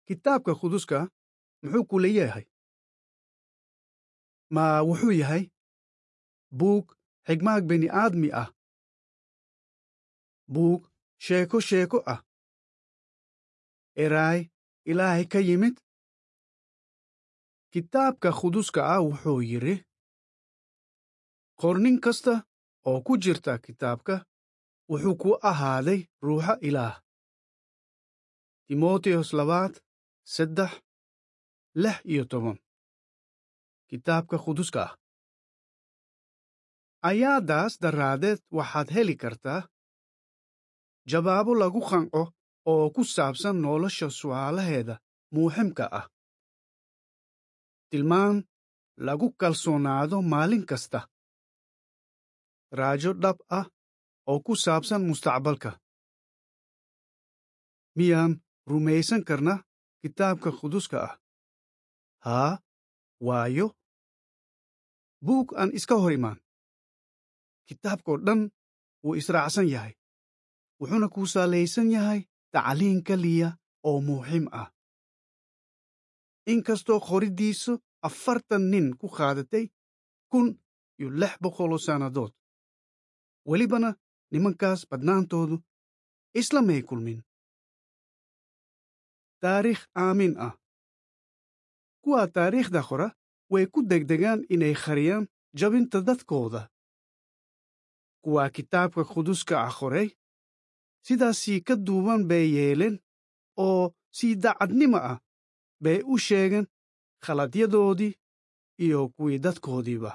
kitaabka quduska muxuu ku leeyahay ma wuxuu yahay buug xigmaag bini aadmi ah buug sheeko sheeko ah eraay ilaahay ka yimid kitaabka quduska ah wuxuu yidhi qornin kasta oo ku jirta kitaabka wuxuu ku ahaaday ruuxa ilaah timoteyos labaad saddex lix iyo toban kitaabka quduska ah ayaadaas daraaddeed waxaad heli kartaa jawaabo lagu qanco oo ku saabsan nolosha su'aalaheeda muuximka ah tilmaan lagu kalsoonaado maalin kasta raajo dhab ah oo ku saabsan mustaqbalka miyaan rumaysan karna kitaabka quduska ah haa waayo buug aan iska hor imaan kitaabkao dhan wuu israacsan yahay wuxuuna ku salaysan yahay tacliin keliya oo muhiim ah inkastoo qoriddiisu afartan nin ku qaadatay kun iyo lix boqoloo sannadood welibana nimankaas badnaantoodu islamay kulmin taariikh aamin ah kuwa taariikhda qora way ku degdegaan inay qariyaan jabinta dadkooda kuwa kitaabka quduska ah qoray sidaasii ka duuban bay yeeleen oo si daacadnimo ah bay u sheegeen khaladyadoodii iyo kuwii dadkoodiiba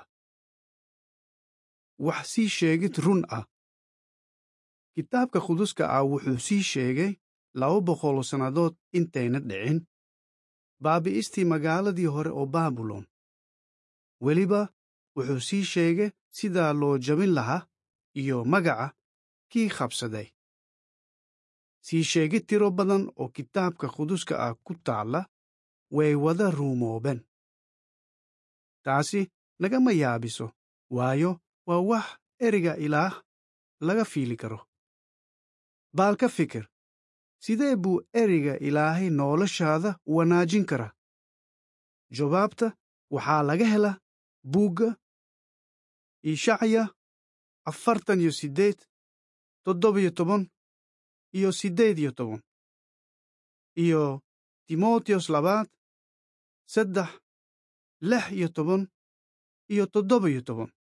wax sii sheegid run ah kitaabka quduska ah wuxuu sii sheegay laba boqoloo sannadood intayna dhicin baabi'istii magaaladii hore oo baabilon weliba wuxuu sii sheegay sidaa loo jabin lahaa iyo magaca kii qabsaday sii sheegid tiro badan oo kitaabka quduska ah ku taalla way wada ruumoobeen taasi nagama yaabiso waayo waa wax ereyga ilaah laga fiili karo baal ka fikir sidee buu ereyga ilaahay noloshaada u wanaajin karaa jawaabta waxaa laga helaa buugga ishacya afartan iyo siddeed toddobiyo toban iyo siddeed iyo toban iyo timoteyos labaad saddex lix iyo toban iyo toddobiyo toban